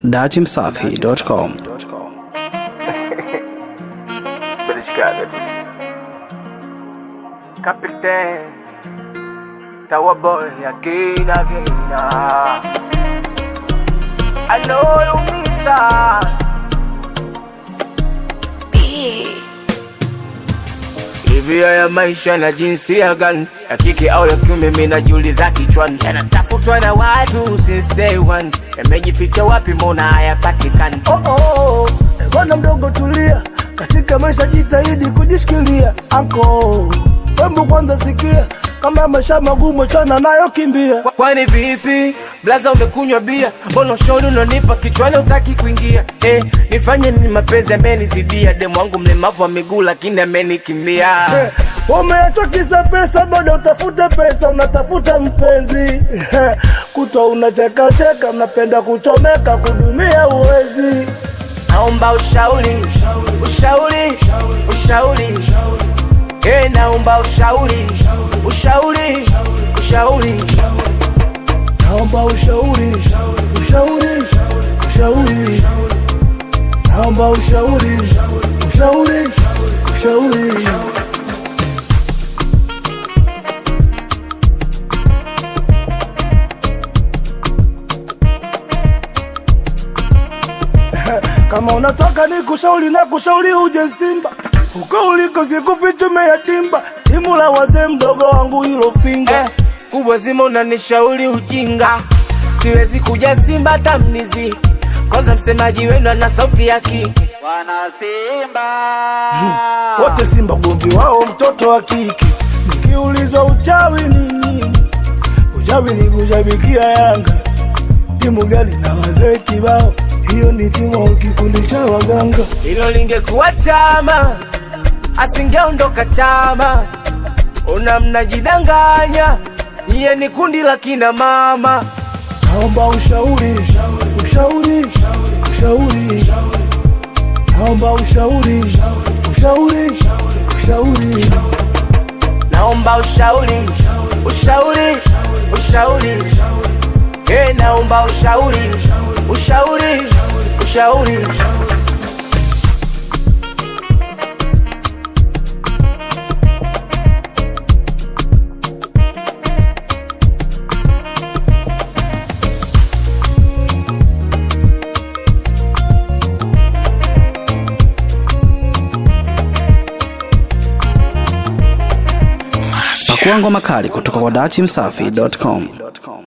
datimsafi.com Beliscada. Capitán. Tower boy again, again. ah. I know you miss us. Hivi haya maisha na jinsia gani ya kike au ya kiume, mimi najiuliza kichwani, yanatafutwa na watu since day one, yamejificha wapi? Mbona hayapatikani? Oh, oh, oh. Eh, Bwana mdogo tulia, katika maisha jitahidi kujishikilia. Anko wembu kwanza sikia, kama maisha magumu chana nayo kimbia. Kwani vipi blaza, umekunywa bia? Mbona ushauri unanipa kichwani utaki kuingia? Eh, nifanye nini? Mapenzi amenizidia, demu wangu mlemavu wa miguu lakini amenikimbia. Eh, Umeachwa kisa pesa, bado utafute pesa, unatafuta mpenzi kutwa unachekacheka, unapenda kuchomeka, kudumia uwezi. Naomba ushauri, ushauri, ushauri. Eh, naomba ushauri, ushauri, ushauri. Naomba ushauri, ushauri, ushauri. Naomba ushauri, ushauri, ushauri. Kama unataka ni kushauri na kushauri uje Simba, uko uliko sikufichume yatimba, timu la wazee mdogo wangu hilo finga Eh, kubwa zima unanishauri ujinga, siwezi kuja Simba tamnizi. Kwanza msemaji wenu ana sauti ya kike. wote Simba ugomvi wao mtoto wa kike. Nikiulizwa uchawi ni nini, uchawi ni kushabikia Yanga. Timu gani na wazee kibao, hiyo ni timu au kikundi cha waganga. Hilo lingekuwa chama, asingeondoka chama. Una mnajidanganya, iye ni kundi la kina mama. Naomba ushauri, ushauri, ushauri. Naomba ushauri, ushauri, ushauri. Naomba ushauri, ushauri, ushauri. Eh, naomba ushauri, ushauri, ushauri. Pakua ngoma kali kutoka kwa datimsafi.com.